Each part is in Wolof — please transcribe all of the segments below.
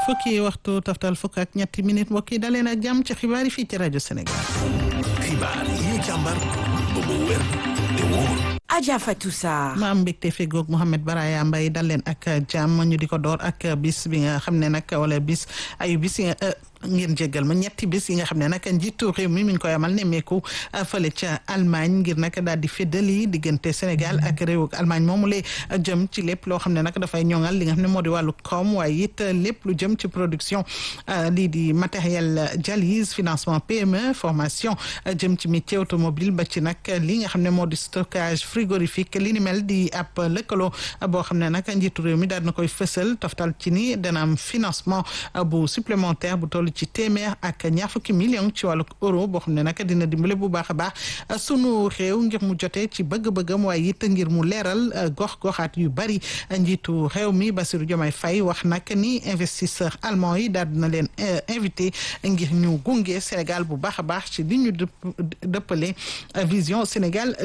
fukki waxtu taftal fukk ak ñetti minute mbokk yi daleen ak jàmm ci xibaar yi fii ci rajo Sénégal. xibaar yi ñu càmbar ba mu wér te wóor. Adja Fatou Sarr. ma am mbégte fegoog Mouhamed Baraya Mbaye dal leen ak jàmm ñu di ko door ak bis bi nga xam ne nag wala bis ayu bis ngeen jéggal ma ñetti bis yi nga xam ne nag njiitu réew mi mi ngi koy amal nemmeeku fële ca Allemagne ngir nag daal di feddali diggante Sénégal ak réewu Allemagne moomu lee jëm ci lépp loo xam ne nag dafay ñoŋal li nga xam ne moo di wàllu koom waaye it lépp lu jëm ci production lii di matériel dialyse financement PME formation jëm ci métier automobile ba ci nag li nga xam ne moo di stockage frigorifique li ni mel di ab lëkkaloo boo xam ne nag njiitu réew mi daal na koy fësal toftal ci ni dana am financement bu supplémentaire bu toll ci téeméer ak ñaar fukki million ci wàllu euro boo xam ne nag dina dimbale bu baax a baax sunu réew ngir mu jotee ci bëgg-bëggam waaye it ngir mu leeral gox-goxaat yu bari njiitu réew mi Bassirou Diomaye Faye wax nag ni investisseur allemand yi daal dina leen invité ngir ñu gunge Sénégal bu baax a baax ci li ñu dëppale vision Sénégal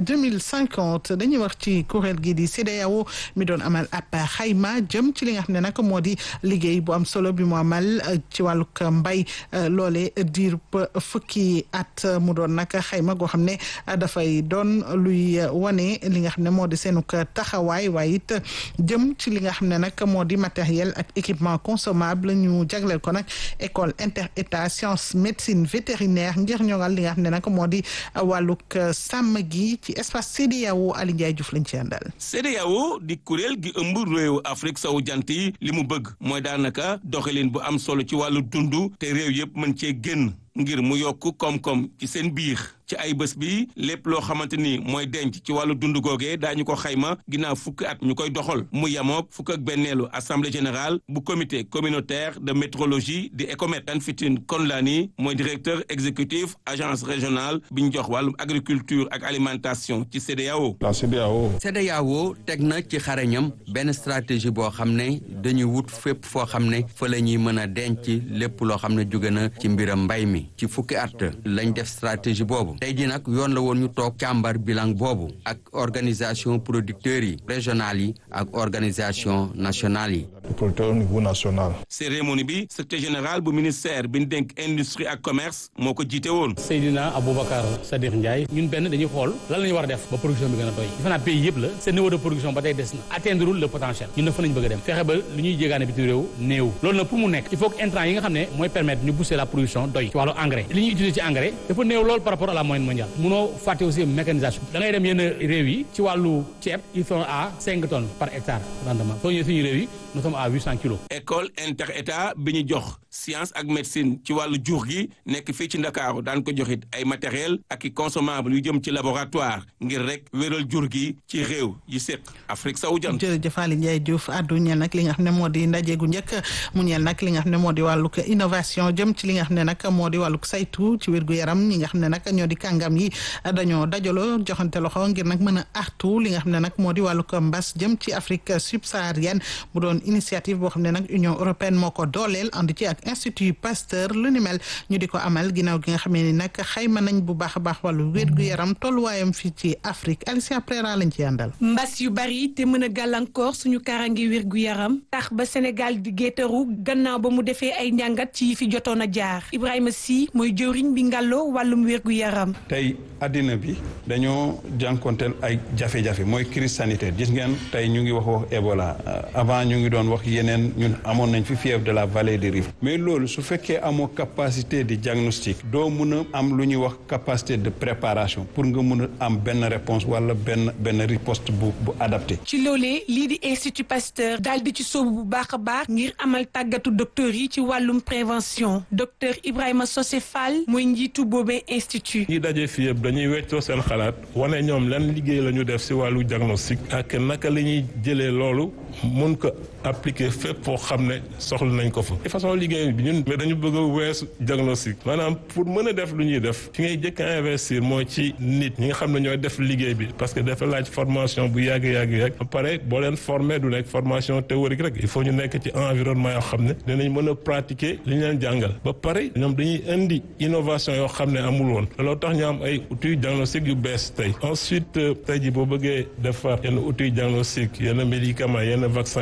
2050 dañuy wax ci kuréel gi di CEDEAO mi doon amal ab xayma jëm ci li nga xam ne nag moo di liggéey bu am solo bi mu amal ci wàllug mbay loole diir fukki at mu doon nag xayma goo xam ne dafay doon luy wane li nga xam ne moo di seenuk taxawaay waaye it jëm ci li nga xam ne nag moo di matériel ak équipement consommable ñu jagleel ko nag école inter état science médecine vétérinaire ngir ñoŋal li nga xam ne nag moo di wàllug sàmm gi ci espace CEDEAO Ali Ndiaye Diouf lañ ci àndal. CEDEAO di kuréel gi ëmb réew Afrique sowu jant yi li mu bëgg mooy daanaka doxalin bu am solo ci wàllu dund te réew yëpp mën cee génn ngir mu yokk koom-koom ci seen biir ci ay bés bi lépp loo xamante ni mooy denc ci wàllu dund googee daañu ko xayma ginnaaw fukki at ñu koy doxal mu yamook fukk ak benneelu assemblée générale bu comité communautaire de métrologie di ECOMET Tanfitine Konlani mooy directeur exécutif agence régionale bi ñu jox wàllum agriculture ak alimentation ci CEDEAO. la CEDEAO. CEDEAO teg na ci xarañam benn stratégie boo xam ne dañuy wut fépp foo xam ne fa la ñuy mën a denc lépp loo xam ne jóge na ci mbiram mbay mi ci fukki at lañ def stratégie boobu. tey jii nag yoon la woon ñu toog càmbar bilan boobu ak organisation producteurs yi régionales yi ak organisation nationale yi. producteurs au niveau national. cérémonie bi secrétaire général bu ministère bi ñu dénk industrie ak commerce moo ko jiite woon. Seydina Aboubacar Sadikh Ndiaye ñun benn dañuy xool lan la ñu war a def ba production bi gën a doy defe naa pays yëpp la seen niveau de production ba tey des na atteindre le potentiel ñun nag fa nañu bëgg a dem fexe ba lu ñuy jéegaane bitim réew néew loolu nag pour mu nekk il faut que intrant yi nga xam ne mooy permettre ñu booster la production doy ci wàllu engrais li ñuy utiliser ci engrais dafa néew loolu par rapport à la moyenne mondiale munoo fàtte aussi mécanisation da ngay dem yenn réew yi ci wàllu ceeb ils sont à cinq tonnes par hectare rendement soo ñëwee suñu réew yi nous sommes à huit cent kilos. école inter état bi ñu jox science ak médecine ci wàllu jur gi nekk fii ci ndakaaru daan ko joxit ay matériel ak i consommable yu jëm ci laboratoire ngir rek wéral jur gi ci réew yi séq Afrique sowu jant. jërëjëf Aly Ndiaye Diouf addu ñeel nag li nga xam ne moo di ndaje gu njëkk mu ñeel nag li nga xam ne moo di wàllug innovation jëm ci li nga xam ne nag moo di wàllug saytu ci wér gu yaram ñi nga xam ne nag ñoo di kàngam yi dañoo dajaloo joxante loxo ngir nag mën a artu li nga xam ne nag moo di wàllug mbas jëm ci Afrique subsaharienne mu doon initiative boo xam ne nag Union européenne moo ko dooleel ànd ci ak Institut Pasteur lu ni mel ñu di ko amal ginnaaw gi nga xamee ni nag xayma nañ bu baax a baax wàllu wér gu yaram tolluwaayam fii ci Afrique Alicia Prera lañ ci àndal. mbas yu bari te mën a gàllankoor suñu kaaraange wér gu yaram tax ba Sénégal di géetaru gannaaw ba mu defee ay njàngat ci yi fi jotoon a jaar Ibrahima Sy mooy jëwriñ bi ngàlloo wàllum wér gu yaram. tey addina bi dañoo jànkonteel ay jafe-jafe mooy crise sanitaire gis ngeen tey ñu ngi wax wax Ebola avant ñu ngi doon wax yeneen ñun amoon nañ fi fièvre de la vallée du Rift mais loolu su fekkee amoo capacité de diagnostic doo mun a am lu ñuy wax capacité de préparation pour nga mun a am benn réponse wala benn benn riposte bu bu adapté. ci loolee lii di Institut Pasteur daal di ci sóobu bu baax a baax ngir amal tàggatu docteur yi ci wàllum prévention docteur Ibrahima Sosé Fall mooy njiitu boobee institut. ñi daje fii yëpp dañuy weccoo seen xalaat wane ñoom lan liggéey la ñu def si wàllu diagnostic ak naka la ñuy jëlee loolu mun ko appliquer fépp foo xam ne soxla nañ ko fa. de façon liggéey bi ñun mais dañu bëgg a weesu diagnostic maanaam pour mën a def lu ñuy def fi ngay jëkk a investir mooy ci nit ñi nga xam ne ñooy def liggéey bi parce que dafa laaj formation bu yàgg yàgg yàgg ba pare boo leen former du nekk formation théorique rek il faut ñu nekk ci environnement yoo xam ne dinañ mën a pratiquer li ñu leen jàngal ba pare ñoom dañuy indi innovation yoo xam ne amul woon looloo tax ñu am ay outils diagnostic yu bees tey ensuite tey ji boo bëggee defar yenn outils diagnostic yenn médicaments yenn vaccin dafa laaj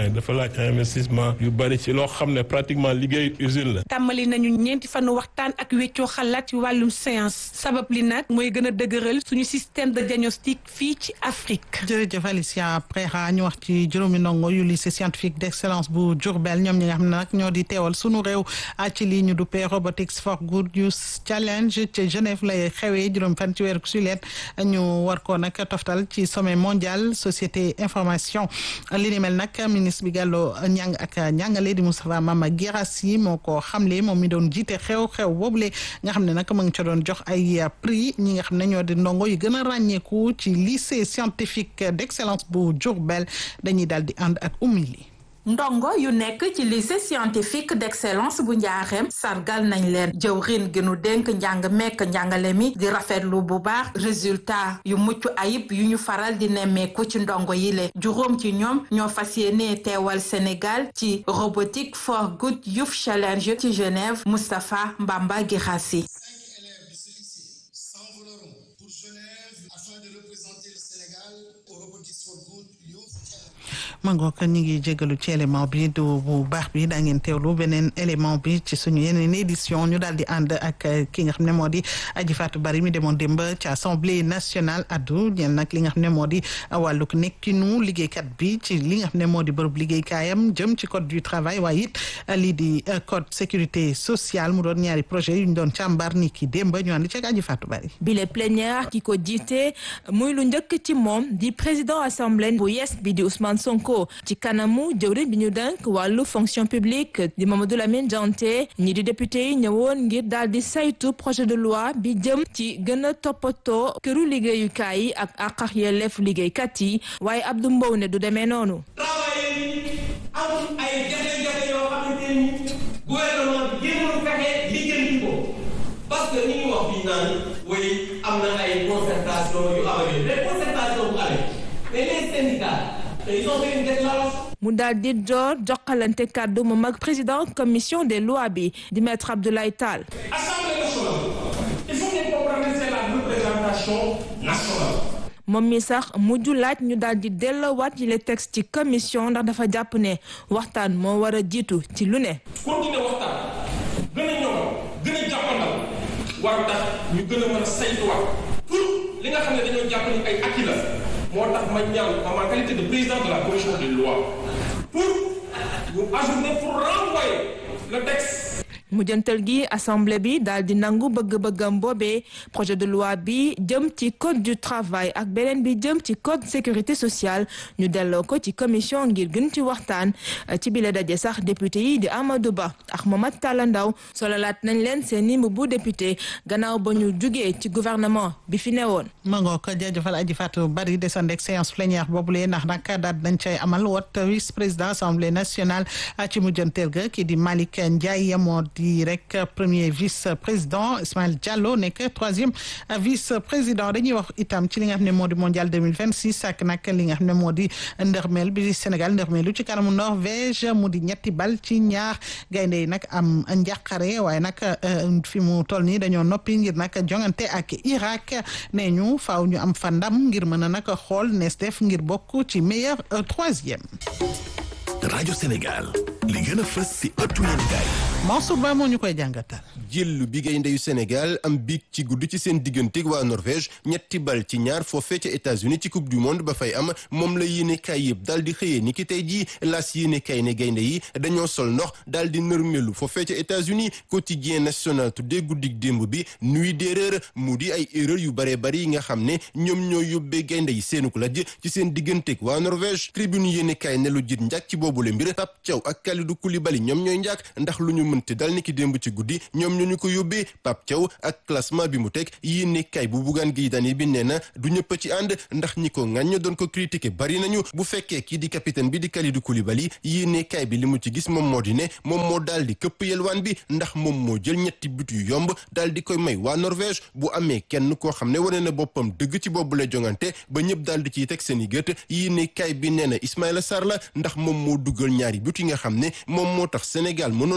laaj investissement yu bari ci loo xam ne pratiquement liggéey usine la. tàmbali nañu ñeenti fanu waxtaan ak weccoo xalaat ci wàllum science sabab li nag mooy gën a dëgëral suñu système de diagnostic fii ci Afrique. jërëjëf Alicia Preira ñu wax ci juróomi ndongo yu lycée scientifique d'excellence bu Diourbel ñoom ñi nga xam ne nag ñoo di teewal sunu réew ci lii ñu duppee robotics for good use challenge ci Genève lay xewee juróom fan ci weeru sulet ñu war ko nag toftal ci sommet mondial société information li ni mel nag ministre bi gàlloo ñàng ak ñàngale di Moustapha Mama Guirassy moo ko xamle moom mi doon jiite xew-xew boobule nga xam ne nag mu ngi ca doon jox ay prix ñi nga xam ne ñoo di ndongo yi gën a ràññeeku ci lycée scientifique d'excellence bu Diourbel dañuy daal di ànd ak umili ndongo yu nekk ci lycée scientifique d'excellence bu njaaxem sargal nañ leen jëwrin gi nu dénk njàng mekk njàngale mi di rafetlu bu baax résultat yu mucc ayib yu ñu faral di nemmeeku ci ndongo yi le juróom ci ñoom ñoo fas yéene teewal Sénégal ci robotique for good youth challenge ci Genève Moustapha Mbamba Guirassy mangook ñi ngi jégalu ci élément bi du bu baax bi daa ngeen teewlu beneen élément bi ci suñu yeneen édition ñu daal di ànd ak ki nga xam ne moo di Aji Fatou Bari mi demoon démb ci assemblée nationale addu ñeel nag li nga xam ne moo di wàllug nekkinu liggéeykat bi ci li nga xam ne moo di bërëb liggéeykaayam jëm ci code du travail waaye it lii di code sécurité sociale mu doon ñaari projet yu ñu doon càmbar ni ki démb ñu ànd ci ak Aji Fatou Bari bile plénière ki ko jiite muy lu njëkk ci moom di président assemblée bu yes bi di Ousmane Sonko ci kanamu jëwriñ bi ñu denk wàllu fonction publique di Mamadou Lamine Dianté ñi di député yi ñëwoon ngir daal di saytu projet de loi bi jëm ci gën a toppatoo këru liggéeyukaay yi ak àq ak yelleef liggéeykat yi waaye Abdou Mbow ne du demee noonu. am ay jafe-jafe yoo xamante ni gouvernement bi jéemul fexe lijjanti ko parce que ni ñu wax fii naan way am na ay concertation yu amee mais concertation bu amee mais les syndicats mu daal di door jokkalante kàddu moom ak président commission des lois bi di maître Abdoulaye Tall. Assemblée nationale il faut ngeen comprendre c'est la représentation nationale. moom mi sax mujj laaj ñu daal di delloowaat yi les textes ci commission ndax dafa jàpp ne waxtaan moo war a jiitu ci lu ne. continuer waxtaan gën a ñoŋ gën a jàppandal war tax ñu gën a mën a saytuwaat pour li nga xam ne dañoo jàpp ni ay acquis la. moo tax ma ñaan en ma qualité de président de la commission des lois pour ñu ajouter pour renvoyer le texte. mujjantal gi assemblée bi daal di nangu bëgg-bëggam boobee projet de loi bi jëm ci code du travail ak beneen bi jëm ci code sécurité sociale ñu delloo ko ci commission ngir gën ci waxtaan ci bile daje sax député yi di Amadou Ba ak Mamadou Talla Ndaw sololaat nañ leen seen i bu député gannaaw ba ñu jugee ci gouvernement bi fi newoon. ma ngoo ko jaajëfal aji Fatou Bari descend ak séance plénière boobule ndax nag daal nañ cay amal wat vice président assemblée nationale ci mujjanteel ga kii di Malick Ndiaye moo di rek premier vice président Ismaël Diallo nekk troisième vice président dañuy wax itam ci li nga xam ne moo di mondial 2026 ak nag li nga xam ne moo di ndërmeel bi Sénégal ndërmeelu ci kanamu Norvège mu di ñetti bal ci ñaar gaynde yi nag am njàqare waaye nag fi mu toll nii dañoo noppi ngir nag jongante ak Irak nee ñu faaw ñu am fa ndam ngir mën a nag xool nees def ngir bokk ci meilleur troisième. rajo Sénégal li gën a fës si ëttu yéenekaay Mansour Ba moo ñu koy jàngatal. jël bi gaynde yu Sénégal am biig ci guddi ci seen digganteeg waa Norvège ñetti bal ci ñaar foofee ca États-Unis ci coupe du monde ba fay am moom la yéenekaay yëpp daal di xëyee ni ki tey jii laas yéenekaay ne gaynde yi dañoo sol ndox daal di nërmelu foofee ca États-Unis quotidien national tuddee guddig démb bi nuit d'erreur mu di ay erreur yu bare bari yi nga xam ne ñoom ñoo yóbbee gaynde yi seenuk lajj ci seen digganteeg waa Norvège tribune yéenekaay ne lu jit njàkk ci boobule mbir Pape Thiaw ak Kalidou Koulibaly ñoom ñooy njàkk ndax lu ñu mënte dal ni ki démb ci guddi ñoom ñoo ñu ko yóbbee Pape Thiaw ak classement bi mu teg yéene kay bu buggaan gi dani bi nee na du ñëpp ci ànd ndax ñi ko ŋàññ doon ko critiquer bari nañu bu fekkee kii di capitaine bi di Kalidou Koulibaly yéene kay bi li mu ci gis moom moo di ne moom moo daal di këpp yelwaan bi ndax moom moo jël ñetti but yu yomb daal di koy may waa Norvège bu amee kenn koo xam ne wane na boppam dëgg ci boobu la jongante ba ñëpp daal di ciy teg seen i gët yéene kay bi nee na Ismaïla Sarr la ndax moom moo dugal ñaari but yi nga xam ne moom moo tax Sénégal mënoon am yaakaar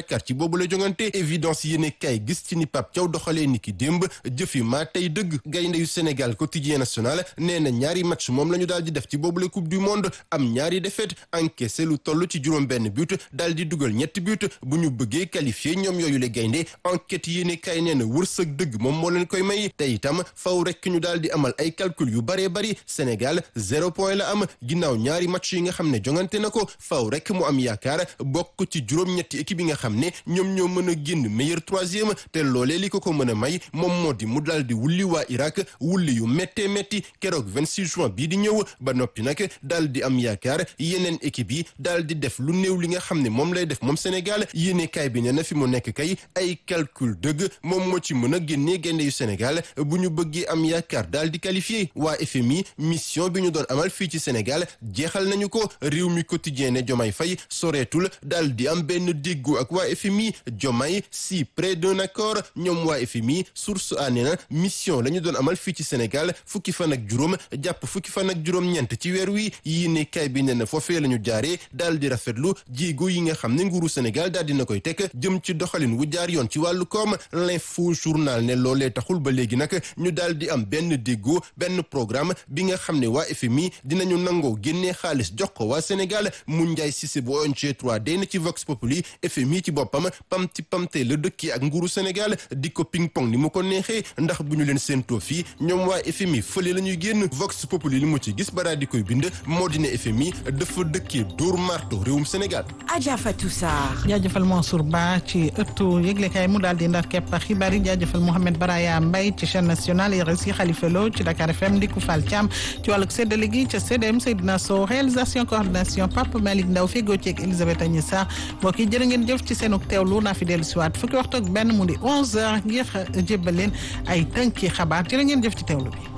Dakar ci boobu la jongante évidence yéene kay gis ci ni Pape Thiaw doxalee ni ki démb jëfi maa tey dëgg gaynde yu Sénégal quotidien national nee na ñaari match moom la ñu daal di def ci boobu la coupe du monde am ñaari défaite encaissé lu toll ci juróom benn but daal di dugal ñetti but bu ñu bëggee qualifié ñoom yooyu le gaynde enquête yéene kay nee na wërsëg dëgg moom moo leen koy may te itam faw rek ñu daal di amal ay calcul yu baree bari Sénégal zéro point la am ginnaaw ñaari match yi nga xam ne jongante na ko faw rek mu am yaakaar bokk ci juróom-ñetti équipe yi nga xam ne ñoom ñoo mën a génn meilleur troisième te loolee li ko ko mën a may moom moo di mu daal di wulli waa Irak wulli yu méttee métti keroog 26 juin bii di ñëw ba noppi nag daal di am yaakaar yeneen équipe yi daal di def lu néew li nga xam ne moom lay def moom Sénégal yéene kaay bi ne na fi mu nekk kay ay calcul dëgg moom moo ci mën a génnee gaynde yu Sénégal bu ñu bëggee am yaakaar daal di qualifié waa FMI mission bi ñu doon amal fii ci Sénégal jeexal nañu ko réew mi quotidien ne Diomaye Faye soreetul daal di am benn déggoo ak waa FMI Diomaye si près d'un accord ñoom waa FMI source a nee na mission la ñu doon amal fii ci Sénégal fukki fan ak juróom jàpp fukki fan ak juróom-ñeent ci weer wi yii ne kay bi ne na foofee la ñu jaaree daal di rafetlu jéego yi nga xam ne nguuru Sénégal daal dina koy teg jëm ci doxalin wu jaar yoon ci wàllu koom l'info journal ne loolee taxul ba léegi nag ñu daal di am benn déggoo benn programme bi nga xam ne waa FMI dinañu nangoo génnee xaalis jox ko waa Sénégal mu njaay Cissé bu ONG 3D na ci Vox Populi FMI ci boppam pamti pamte la dëkki ak nguuru Sénégal di ko ping pong ni mu ko neexee ndax bu ñu leen séentoo fii ñoom waa FMI fële la ñuy génn Vox Populi li mu ci gis bara di koy bind moo di ne FMI dafa dëkkee dóor marto réewum Sénégal. Adja Fatou Sarr. jaajëfal Mansour Ba ci ëttu yëglekaay mu daal di ndar képp xibaar yi jaajëfal Mouhamed Baraya Mbaye ci chaîne nationale RSI Khalifa Lo ci Dakar FM Ndiku Fall Thiam ci wàllug séddale gi ca CDM Seydina Sow réalisation coordination Papa Malick Ndaw fegoo ci ak Elisabeth Agni Sarr mbokk yi jërë ngeen jëf ci seenug teewlu naa fi dellu si waat fukki waxtu ak benn mu di 11h ngir jébbal leen ay tënki xabaar jërë ngeen jëf ci teewlu bi.